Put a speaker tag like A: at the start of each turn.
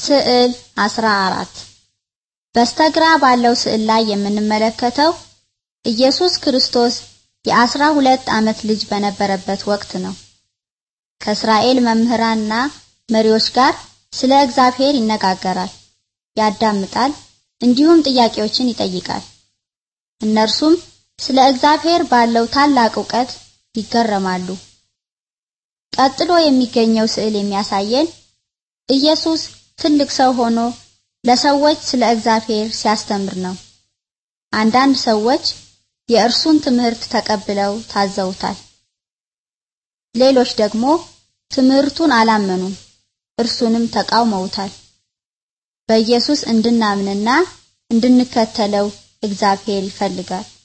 A: ስዕል 14 በስተግራ ባለው ስዕል ላይ የምንመለከተው ኢየሱስ ክርስቶስ የአስራ ሁለት ዓመት ልጅ በነበረበት ወቅት ነው። ከእስራኤል መምህራንና መሪዎች ጋር ስለ እግዚአብሔር ይነጋገራል፣ ያዳምጣል፣ እንዲሁም ጥያቄዎችን ይጠይቃል። እነርሱም ስለ እግዚአብሔር ባለው ታላቅ ዕውቀት ይገረማሉ። ቀጥሎ የሚገኘው ስዕል የሚያሳየን ኢየሱስ ትልቅ ሰው ሆኖ ለሰዎች ስለ እግዚአብሔር ሲያስተምር ነው። አንዳንድ ሰዎች የእርሱን ትምህርት ተቀብለው ታዘውታል። ሌሎች ደግሞ ትምህርቱን አላመኑም፣ እርሱንም ተቃውመውታል። በኢየሱስ እንድናምንና እንድንከተለው እግዚአብሔር ይፈልጋል።